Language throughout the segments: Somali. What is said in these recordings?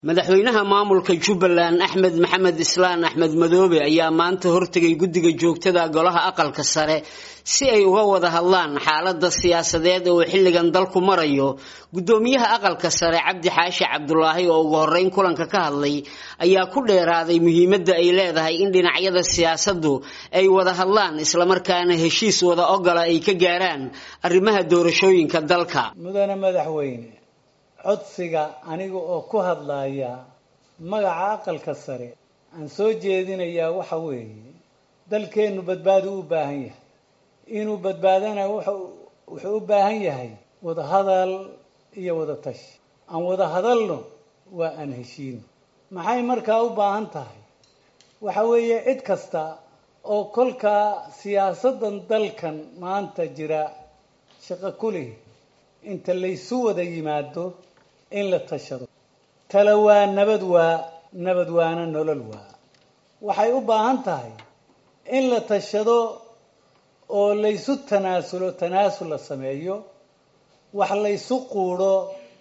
madaxweynaha maamulka jubbaland axmed maxamed islaan axmed madoobe ayaa maanta hortegay guddiga joogtada golaha aqalka sare si ay uga wada hadlaan xaalada siyaasadeed oo xilligan dalku marayo guddoomiyaha aqalka sare cabdi xaashi cabdulaahi oo ugu horeyn kulanka ka hadlay ayaa ku dheeraaday muhiimadda ay leedahay in dhinacyada siyaasaddu ay wada hadlaan islamarkaana heshiis wada ogola ay ka gaaraan arrimaha doorashooyinka dalka mudane madaxweyne codsiga aniga oo ku hadlaya magaca aqalka sare aan soo jeedinayaa waxa weeye dalkeennu badbaado u baahan yahay inuu badbaadana wuxuu u baahan yahay wada hadal iyo wada tashi aan wada hadalno waa aan heshiino maxay markaa u baahan tahay waxa weeye cid kasta oo kolkaa siyaasaddan dalkan maanta jira shaqo ku leh inta laysu wada yimaado in la tashado tala waa nabad waa nabad waana nolol waa waxay u baahan tahay in la tashado oo laysu tanaasulo tanaasul la sameeyo wax laysu quudho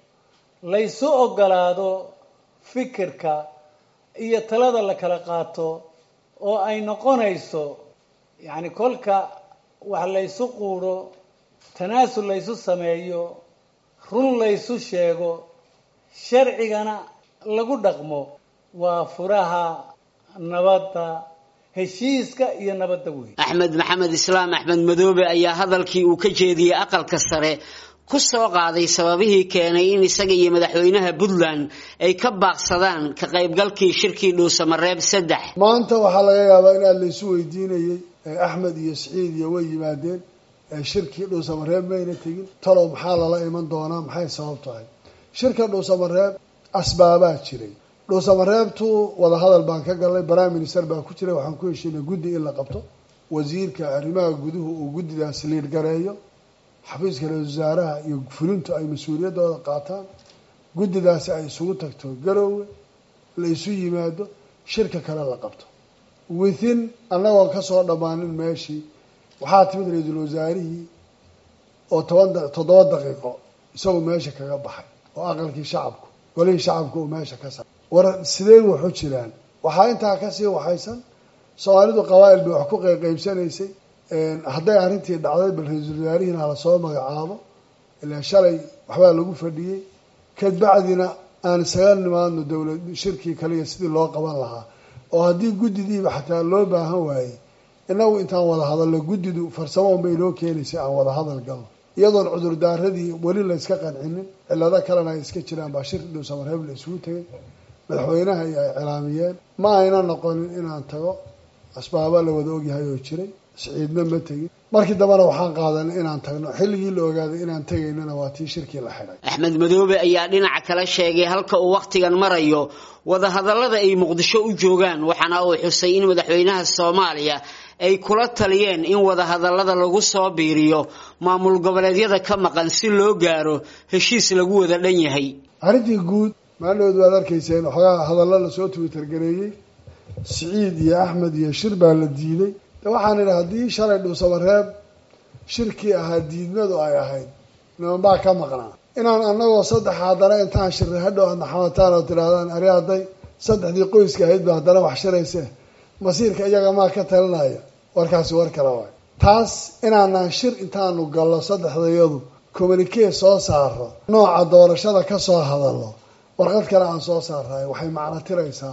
laysu ogolaado fikirka iyo talada la kala qaato oo ay noqonayso yacni kolka wax laysu quudho tanaasul laysu sameeyo run laysu sheego sharcigana lagu dhaqmo waa furaha nabadda heshiiska iyo nabadda weyn axmed maxamed islaam axmed madoobe ayaa hadalkii uu ka jeediyey aqalka sare ku soo qaaday sababihii keenay in isaga iyo madaxweynaha puntland ay ka baaqsadaan ka qaybgalkii shirkii dhuusamareeb saddex maanta waxaa laga yaabaa in aad laysu weydiinayey axmed iyo siciid iyo way yimaadeen shirkii dhuusamareeb mayna tegin talow maxaa lala iman doonaa maxay sabab tahay shirka dhuusamareeb asbaabaa jiray dhuusamareebtu wadahadal baan ka galnay prime minister baa ku jiray waxaan ku heshiinay guddi in la qabto wasiirka arrimaha guduhu uu guddidaas liid gareeyo xafiiska ra-isul wasaaraha iyo fulintu ay mas-uuliyaddooda qaataan guddidaasi ay isugu tagto garoowe la isu yimaado shirka kale la qabto within annagoon kasoo dhammaanin meeshii waxaa timid ra-iisul wasaarihii oo toban toddoba daqiiqo isagoo meesha kaga baxay oo aqalkii shacabku golihii shacabku uu meesha ka saaray war sidee waxu jiraan waxaa intaa kasii waxaysan soomaalidu qabaa'il bay wax ku qeybqeybsanaysay hadday arrintii dhacday bal ra-iisul wasaarihiina hala soo magacaabo ilaa shalay waxbaa lagu fadhiyey kadbacdina aan isaga nimaadno dowlad shirkii kaliya sidii loo qaban lahaa oo haddii guddidiiba xataa loo baahan waayey inagu intaan wada hadalno guddidu farsamo unbay noo keenaysay aan wada hadal galno iyadoon cudurdaaradii weli la yska qancinin cillado kalena ay iska jiraan baa shir dhuusamareeb la isugu tegay madaxweynaha iyo ay cilaamiyeen ma ayna noqonin inaan tago asbaaba la wada ogyahay oo jiray siciidna ma tegin markii dambena waxaan qaadanay inaan tagno xilligii la ogaaday inaan tegaynana waa tii shirkii la xidhay axmed madoobe ayaa dhinaca kale sheegay halka uu wakhtigan marayo wadahadallada ay muqdisho u joogaan waxaana uu xusay in madaxweynaha soomaaliya ay kula taliyeen in wadahadallada lagu soo biiriyo maamul goboleedyada ka maqan si loo gaaro heshiis lagu wada dhan yahay arrintii guud maalinood waad arkayseen waxoogaa hadallo lasoo twitter gareeyey siciid iyo axmed iyo shir baa la diiday de waxaan idhi haddii shalay dhuusamareeb shirkii ahaa diidmadu ay ahayd nimanbaa ka maqnaa inaan anagoo saddex haddana intaan shirray hadhow aadna xamataan oo tidhahdaan ari hadday saddexdii qoyska ahayd ba haddana wax shirayse masiirka iyaga maa ka talinaya warkaasi war kale waay taas inaanaan shir intaanu gallo saddexdayadu communikee soo saaro nooca doorashada ka soo hadallo warqad kale aan soo saarayo waxay macno tiraysaa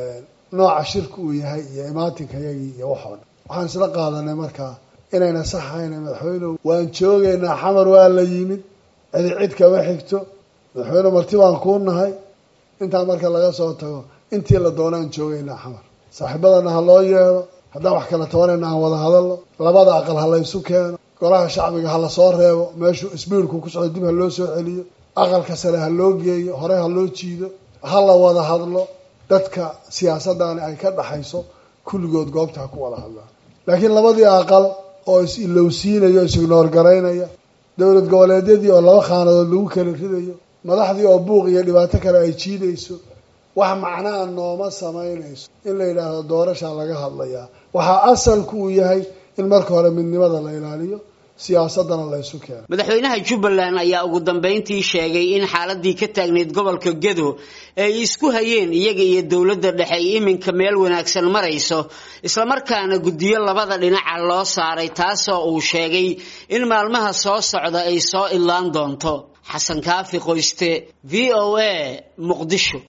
nooca shirku uu yahay iyo imaatinkayagii iyo waxoo dhan waxaan isla qaadanay markaa inayna saxayna madaxweynehu waan joogaynaa xamar waa la yimid cidi cid kama xigto madaxweyne marti baan kuu nahay intaa marka laga soo tago intii la doonaan joogaynaa xamar saaxiibadana ha loo yeedho haddaan wax kala tabanayna aan wada hadalno labada aqal ha laysu keeno golaha shacbiga ha lasoo reebo meeshuu isbiirku ku socdo dib ha loo soo celiyo aqalka sare ha loo geeyo hore ha loo jiido ha la wada hadlo dadka siyaasaddaani ay ka dhaxayso kulligood goobta ha ku wada hadlaan laakiin labadii aqal oo is-ilowsiinaya o is-ignoor garaynaya dowlad goboleedyadii oo laba khaanadood lagu kala ridayo madaxdii oo buuq iyo dhibaato kale ay jiidayso wax macnaa nooma samaynayso in la yidhaahdo doorashaa laga hadlayaa waxaa asalku uu yahay in marka hore midnimada la ilaaliyo siyaasadana laysu keeno madaxweynaha jubbaland ayaa ugu dambeyntii sheegay in xaaladii ka taagneyd gobolka gedo ay isku hayeen iyaga iyo dowladda dhexe ay iminka meel wanaagsan marayso islamarkaana guddiyo labada dhinaca loo saaray taasoo uu sheegay in maalmaha soo socda ay soo idlaan doonto xasan kaafi qoyste v o a muqdisho